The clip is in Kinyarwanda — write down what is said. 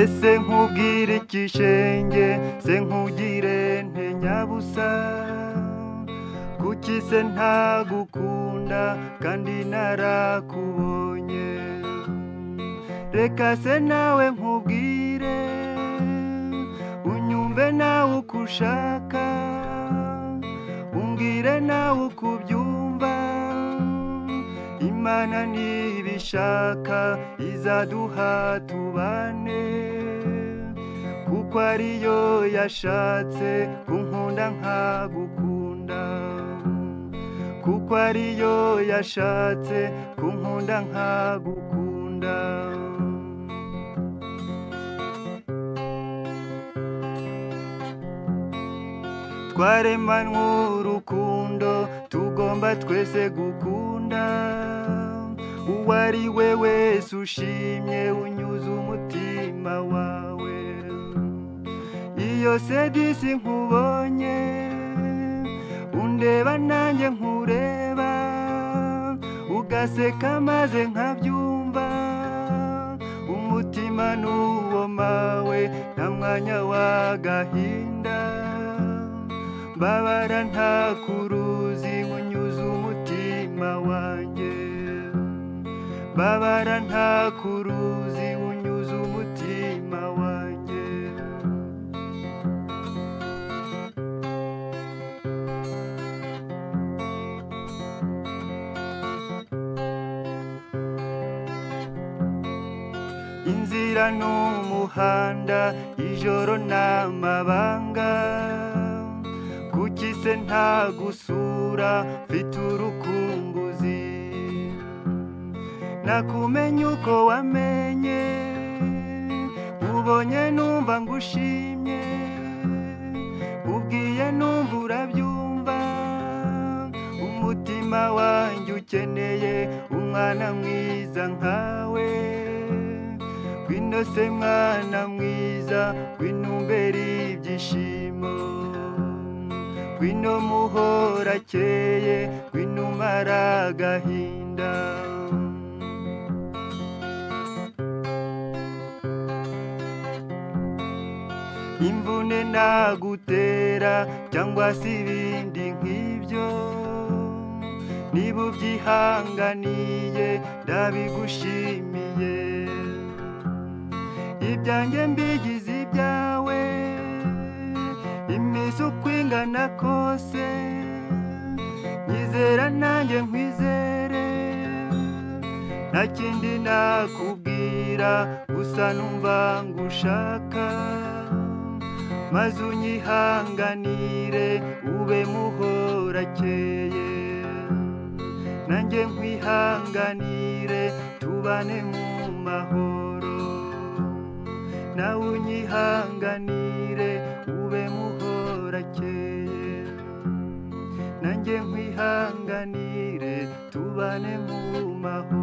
ese nkubwire ikishenge se nkugire ntenyabusa kuki se ntagukunda kandi narakubonye reka se nawe nkubwire unyumve nawe uko ushaka umbwire nawe uko ubyumva imana ntibishaka izaduha tubane kuko ariyo yashatse kunkunda nkagukunda kuko ariyo yashatse kunkunda nkagukunda twaremanywe urukundo tugomba twese gukunda uwo ari we wese ushimye unyuze umutima wawe iyo sedisi nkubonye undeba nanjye nkureba ugaseka maze nkabyumva umutima n'uwo mawe nta mwanya w'agahinda mbabara nta kuruzi unyuze umutima wanjye mbabara nta kuruzi unyuze umutima wanjye inzira n'umuhanda ijoro n'amabanga kuki se ntagusura mfite urukumbuzi nakumenye uko wamenye ubonye numva ngushimye ubwiye numva urabyumva umutima wanjye ukeneye umwana mwiza nkawe ngwino se mwana mwiza ngwino umbere ibyishimo ngwino muhora akeye ngwino umara agahinda imvune nagutera cyangwa se ibindi nk'ibyo niba ubyihanganiye ndabigushimiye ibyanjye mbigize ibyawe iminsi uko ingana kose nyizera nanjye nkwizere nta kindi nakubwira gusa numva ngushaka maze unyihanganire ube muhorakeye nanjye nkwihanganire tubane mu mahoro nawe unyihanganire ube muhorakeye nanjye nkwihanganire tubane mu mahoro